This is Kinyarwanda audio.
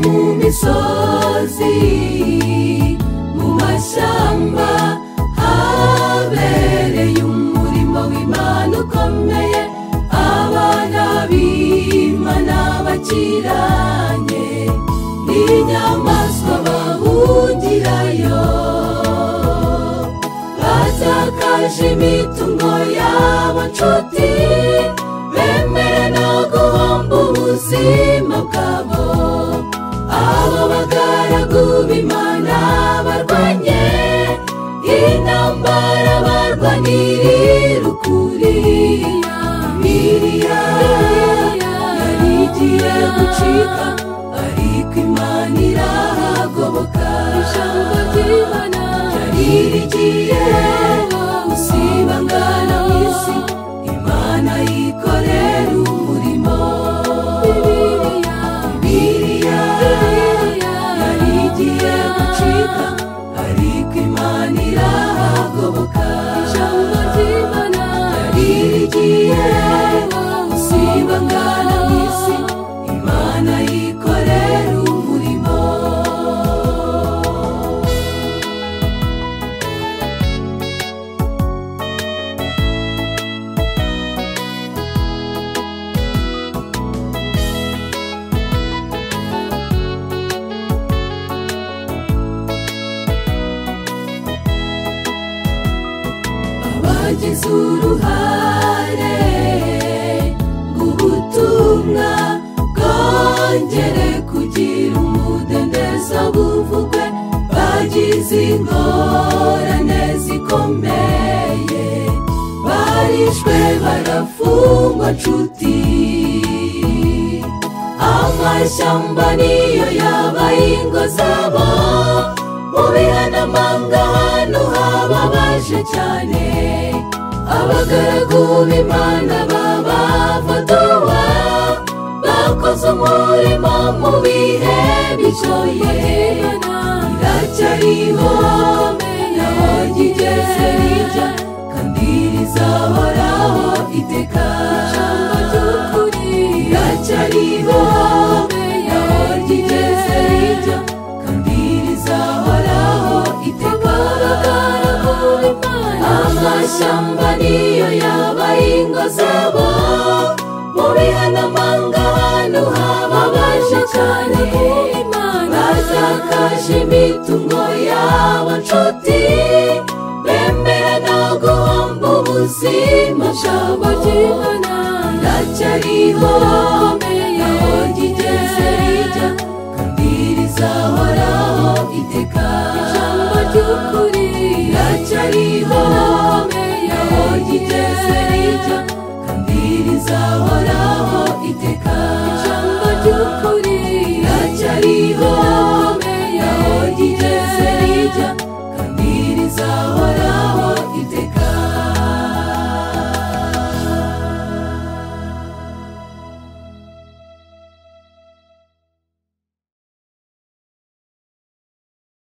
mu misozi mu mashyamba habereye umurimo w'Imana ukomeye abana b'Imana bakiranye n'inyamaswa bahungirayo batakaje imitungo yabo nshuti bemera no guhomba ubuzima bwabo abo bagaragu b'imana barwanye intambara barwanirira ukuri biriya yari igiye gucika ariko imana irahagoboka ijambo ry'imana ryari rigiye gusibangana mu isi imana yikorera umurimo biriya yari igiye gucika ariko imana irahagoboka ijambo ry'imana ryari rigiye gusibangana mu isi imana yikorera umurimo abagize uruhare mu butumwa bwongere kugira umudendezo buvugwe bagize ingorane zikomeye barishwe barafungwa nshuti amashyamba niyo yabaye ingo zabo mu bihanamanga ahantu hababaje cyane abagaragu b'imana babafotowe bakoze umurimo mu bihe bishoye iracyariho naho ryigeze rijya kandi rizahoraho iteka iracyariho naho ryigeze rijya kandi rizahoraho iteka amashyamba niyo yaba ingo zabo mu bihanamanga ahantu hababaje cyane bazakaje imitungo yabo nshuti bemera no guhomba ubuzima bwabo ndacyariho